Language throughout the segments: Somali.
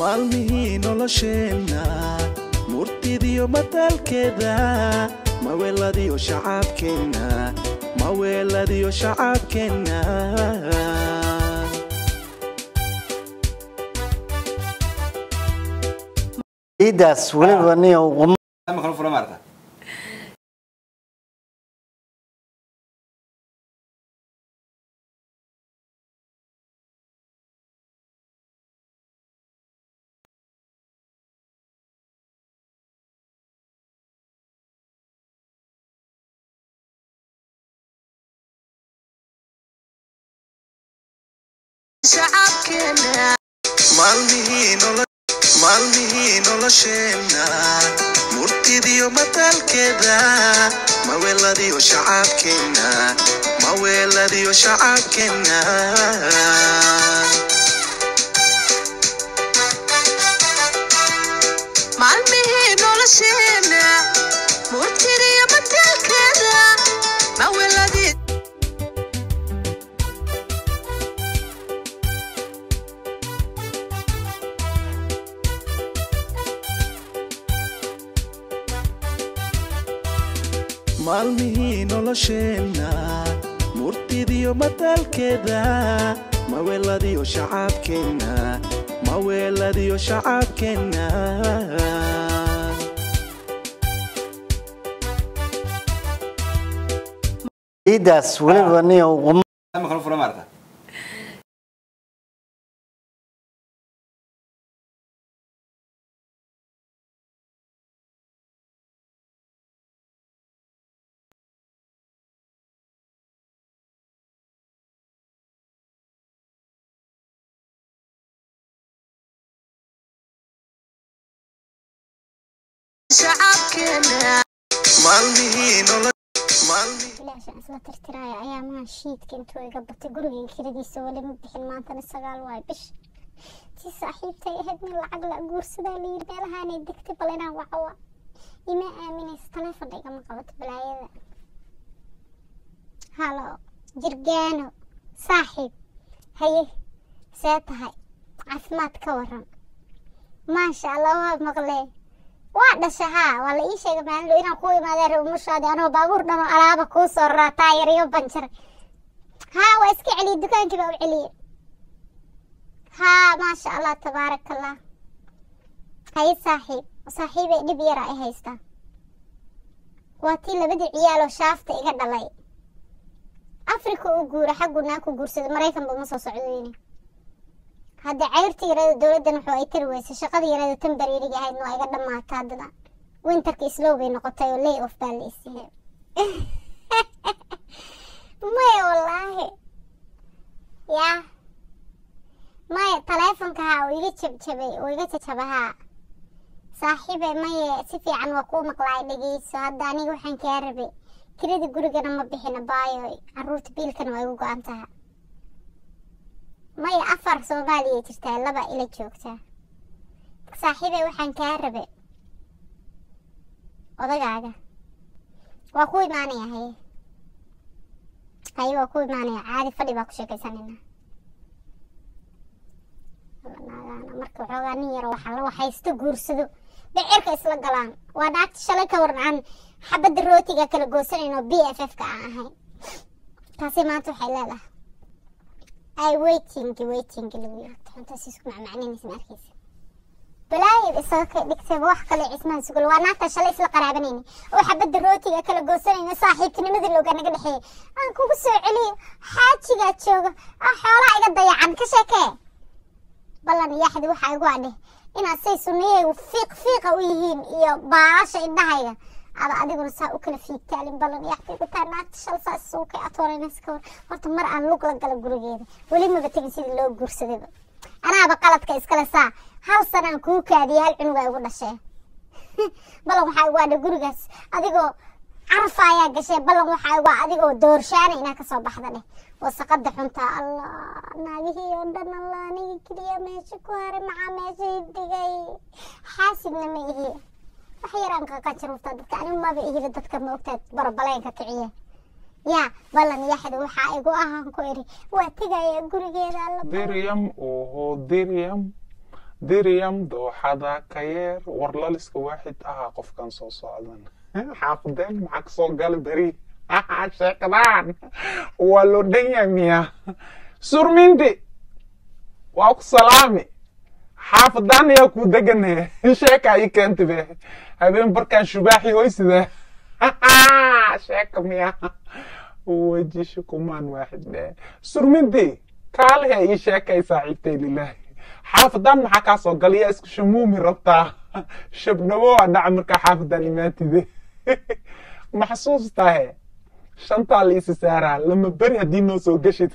maalmihii nolosheenna murtidiyo mataalkeeda maweeladiyo shacaabkeenna maweeladiyo shacaabkeenna ciidaas weliba nin qum Microfoon fura maarta. maalmihii nolo maalmihii nolosheenna murtidiyo mataalkeeda maweeladiyo shacaabkeenna maweeladiyo shacaabkeenna maalmihii nolosheena murtidiyo mataalkeeda maweladii maalmihii nolosheenna murtidiyo mataalkeeda maweeladiyo shacaabkeenna maweeladiyo shacaabkeenna ciidaas weliba nin qum Microfoon fura maarta. shacabkeena maalmihii nolo maalmihii ilaashaan isla tirtiraayo ayaamaha shiidka intuu iga batay gurigan kiradiisa weli ma bixin maantana sagaal waay bish si saaxiibtay ahayd nin lacag la guursadaa layiri meelahaanay degtay bal inaan wacawa ima aaminaysa taleefon igama qabato balaayada halo jirgaano saaxiib haye see tahay caafimaad ka waran maasha allah waa maqlee waa dhasha haa waa la ii sheegay maalin inaan ku imaadeen reer umushaadi anoo baabuur dhan oo alaaba kuu soo raraa taayar iyo banjar haa waa iska celiyey dukaankii baa u celiyey haa maasha allah tabaaraka allah haye saaxiib saaxiibay dhib yara ay haystaa waa tii labadii ciyaaloo shaafta iga dhalay afrika u guura xaggu naa ku guursaday maraykanba ma soo socdayne hadda cayrta yarada dowladdan wuxuu ay tari weysay shaqada yarada tan bariiriga ahayd waa iga dhammaata haddana winterka islow bay noqotay oo lay off baa la isiiyey maya wallaahi yaa maya taleefonka haa uu iga jabjabay uu iga jajaba haa saaxiibe maye si fiican waa kuu maqlaay dhegeyso hadda aniga waxaan kaa rabay kirada gurigana ma bixina baayo caruurta biilkana waa igu go-an taha maya afar soomaaliya jirtaa laba ila joogtaa saaxiibe waxaan kaa rabe odagaaga waa ku imaanaya haye haye waa ku imaanaya caadi fadhi baa ku sheekaysanayna naagaana marka waxoogaa nin yaro waxaa la waxaysto guursado dhicirka isla galaan waa naagta shalay ka waran aan xabadda rootiga kala goosanayno b f f ka aan ahayn taasi maanta waxay leedahay ay waiting waiting lagu yirahdo xuntaas isku macmacninaysa ma arkaysa balaayad isaga ka dhigtay wax kale cismaan sugul waa naagta shalay isla qaraabanayna oo xabadda rootiga kala goosanayna saaxiibtinimada looga naga dhexeeyay aan kugu soo celiyo xaajigaa jooga ah xoolaa iga dayacan ka sheekee ballan yaxdi waxaa igu adheh inaad say sunniyaygu fiiq fiiqa u yihiin iyo baalasha indhahayga ada adiguna saa u kala fiigtaalin ballan yaxdi gutaa naagta shal saa suukay atooraynaysa ka war horta mar aan lug la gala gurigeeda weli maba tegin sidii loo guursadayba anaaba qaladka iskale saa hal sanaan kuu kaadiyay hal cunugaa igu dhashee ballan waxaa igu adhe gurigaas adigoo carafa ayaa gashay ballan waxaa igu adigoo doorshaana inaa kasoo baxda dheh wasaqada xuntaa allah naagihii oo dhan allah aniga keliya meesha ku haray maxaa meesha dhigay xaasidna ma ihi wax yaraan kaka jaruuftaa dadka anigu maba ihida dadka ma ogtaad barabaleenka kiciye yaa ballan yaxda waxaa igu ahaan ku iri waa tegaya gurigeeda alla Diriam, oho, Diriam. diryam dooxada ka yeer warlaliska waaxid ahaa qofkan soo socdan xaafadeen maxaa kasoo gala beri sheekadaan waa loo dhan yahay miya surmindi waa ku salaami xaafadaan ayaa ku degane sheeka ii keenta be habeen barkaan shubaaxi hoysida sheeka miya wejisha kumaan waaxid dhe surmindi kaalehe ii sheekay saaxiibtay lilaahi xaafadaan maxaa kaa soo galaya isku shamuumi rabtaa shabnabo waa dhaca markaa xaafadaan imaatide maxsuustahe shantaa la isi saaraa lama beri haddii noo soo geshid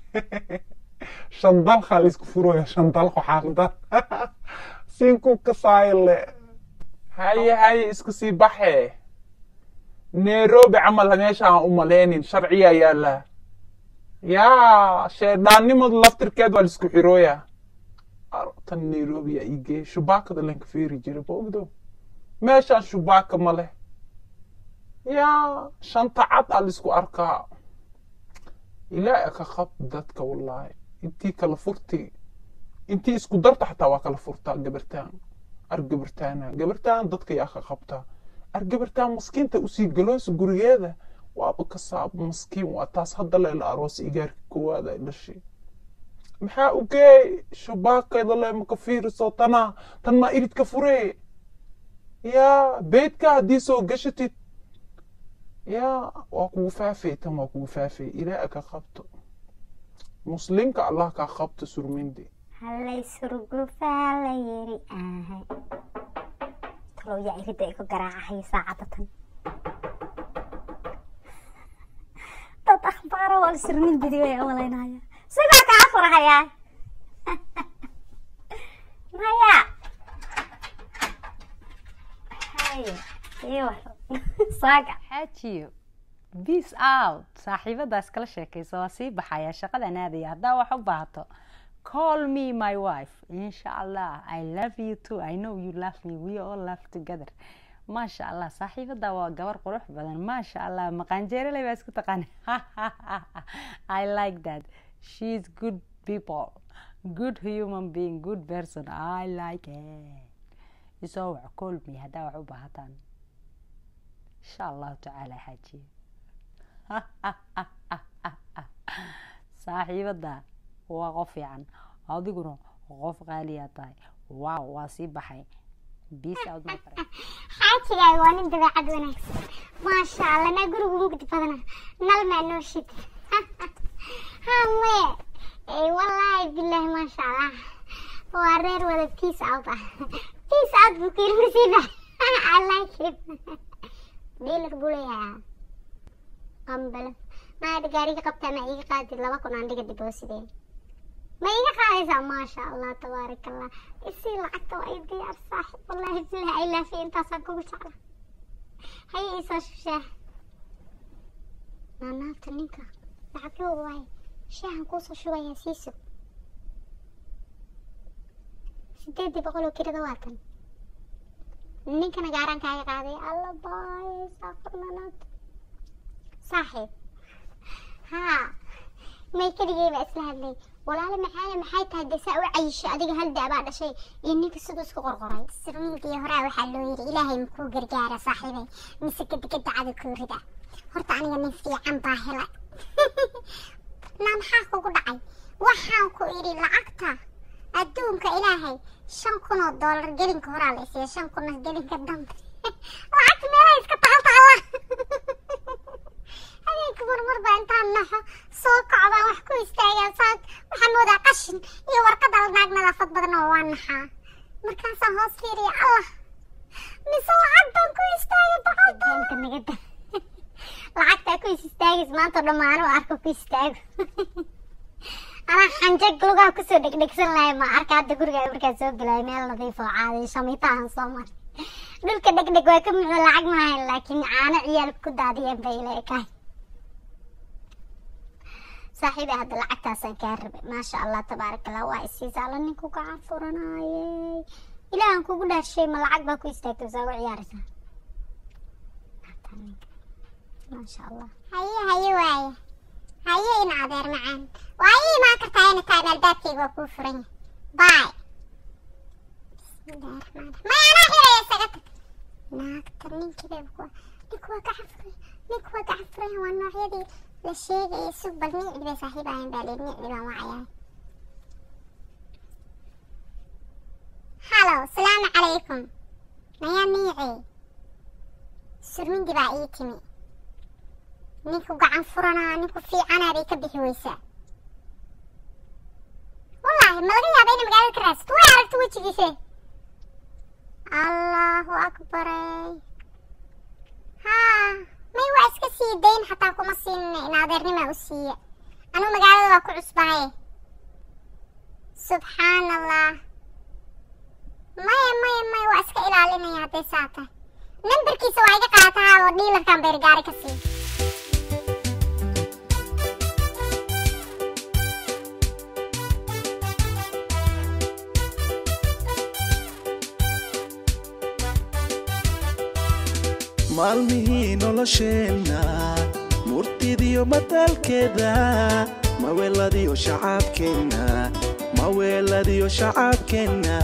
shan dalkaa la isku furaya shan dalko xaafadaan sinkuu kasaayole haye haye isku sii baxe nairobi camal meeshaan u malaynin sharciya yaala yaa sheedhaannimadu laftirkeed waa la isku xirooya tan nairobi yaa igee shubaakada lanka feeri jira boogdo meeshaan shubaaka ma leh yaa shanta cad aa la isku arkaa ilaa ka qab dadka wallaahi intii kala furti intii isku darta xataa waa kala furtaa gabartaan ar gabartaana gabartaan dadka yaa ka qabtaa ar gabartaan maskiinta usii galoosa gurigeeda waaba ka saab maskiin waa taas hadda leela aroos igaarka koowaad ay dhashay maxaa ugee shubaakayda le maka fiiriso tana tan maa iridka furee yaa beedka haddii soo gashatid yaa waa kugu faafay tan waa kugu faafay ilaa ka qabto muslimka allah kaa qabto surmindi hallay surgufaa la yiri ahay talow yaa irida igu garaacahay saacadda tan dad akhbaaro waa surmin bidiyo ay malaynaya sigoo kaa furahayaa maya haye iyo saaga xaajiyo peace out saaxiibadaas kala sheekayso waa sii baxaya shaqadan aadaya haddaa wax u baahato call me my wife insha allah i love you too i know you love me we all love together maasha allah saaxiibada waa gabar qurux badan maasha allah maqaanjeereley baa isku taqaan i like that she is good people good human being good person i like it isoo wac call me haddaa wax u baahataan insha allahu tacaala xaajiye saaxiibada waa qof fiican adiguna qof qaaliyaa tahay waaw waa sii baxay peace out my friend xaajigaay waa nin dabeecad wanaagsan maasha allah naa gurigu mugdi badana nal maa noo shid halle wallaahi bilaahi maasha allah waa reer wada peace out ah peace out buu kuyiri masiiba i like him dealer buu leeyahay qambalo maada gaariga qabtaa ma iiga qaadid laba kun aan dhiga diboosideen ma iiga qaadaysaa maasha allah tabaarak allah isii lacagta waa i diyaar saaxib wallaahi bilahi ay laafiya intaasaan kugu jecla haye iisoo shushaa naanaabta ninka lacag loo waaye shaahan kuusoo shubayaa siiso sideedii boqol oo kirada waa tan ninkana gaaraan kaaga qaaday alla baay saafur naanaabta saaxiib haa may keligay baa isla hadlay walaalo maxaaya maxay tahay dee saa u cayishay adiga hal daabaa dhashay iyo ninka siduu isku qorqoray sirminkii horaa waxaa loo yidhi ilaahay makuu gargaara saaxiibay mise gadigada cadi kuu rida horta aniga nin fiican baa helay naa maxaa kugu dhacay waxaan ku idhi lacagta adduunka ilaahay shan kun oo doolar gelinka horaa la isiiya shan kunna gelinka dambe lacagta meelaha iska taaltaala habeenka marmar baa intaan naxo soo kacdaan wax ku istaagaan saa waxaan moodaa qashin iyo warqad al naag nadaafad badan oo waa naxaa markaasaan hoos fiiriya allah mise lacag baan ku istaagay boqolka nagada lacagtaa ku is istaagis maanta oo dhammaano arko ku istaago anaa xanjag lugaha kusoo dhegdhegsan lahay ma arka hadda guriga markaa soo bilaay meel nadiif oo caaday shamiitahan soo maray dhulka dhegdheg waa ka muxuu lacag maahayn laakiin caano ciyaal ku daadiyeen bay ila ekahay saaxiibay hadda lacagtaasaan kaa rabay maasha allah tabaaraka allah waa isiisa alla ninku gacan furanaayey ilaahan kugu dhaarshay ma lacag baa ku istaagtay saa u ciyaaraysaa maasha allah haye haye waaye haye in adeer macaan waa ii imaan kartaa ina taan albaabkayga waa kuu furan yahay baay maya anaa xiraya isaga tag naagta ninkiiba kuwa ninku waa gacan furay ninku waa gacan furay waa noocyadii la sheegayay sug bal nicdi bay saaxiib ahayn baa leed nicdi baan wacayaa halo salaamu calaykum nayaa niici surmindi baa ii timi ninku gacan furanaa ninku fiicanaa bay ka bixi weysaa wallaahi ma laga yaaba inay magaalada ka raadsato way aragto wejigiise allahu akbaray haa may waa iska sii dayn xataa kuma siinina in adeernimaa u siiya anuu magaalada waa ku cusbahay subxaan allah maya maya maya waa iska ilaalinaya hadday saa tahay nambarkiisa waa iga qaatahaa oo dhiilarkan beergaari ka sii maalmihii nolosheenna murtidiyo mataalkeeda maweeladiyo shacaabkeenna maweeladiyo shacaabkeenna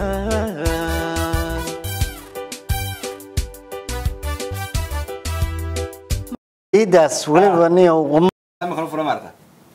ciidaas weliba niyo qum ma kala fura maarata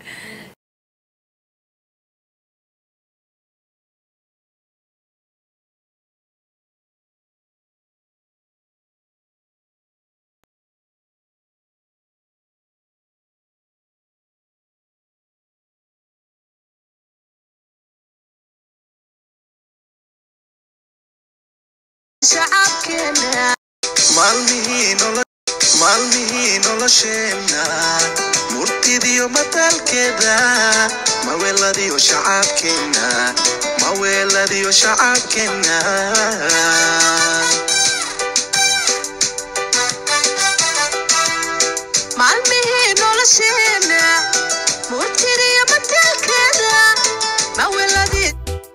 shacabkeena maalmihii nolo- maalmihii nolosheenna murtidiyo mataalkeeda maweeladiyo shacaabkeenna maweeladiyo shacaabkeenna maalmihii nolosheena murtiriyo mataalkeeda maweladii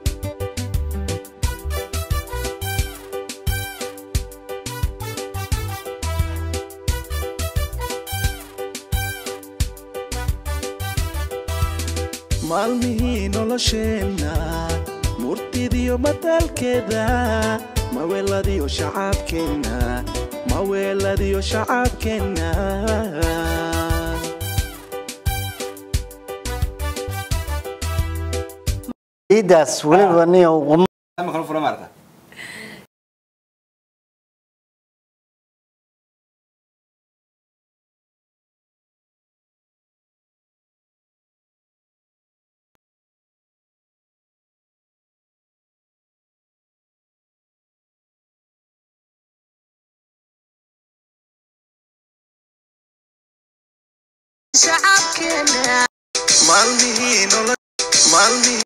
maalmihii nolosheenna murtidiyo mataalkeeda maweeladiyo shacaabkeenna maweeladiyo shacaabkeenna ciidaas weliba niyo qum ma kala fura maarata shacabkeena maalmihii nolo- maalmihii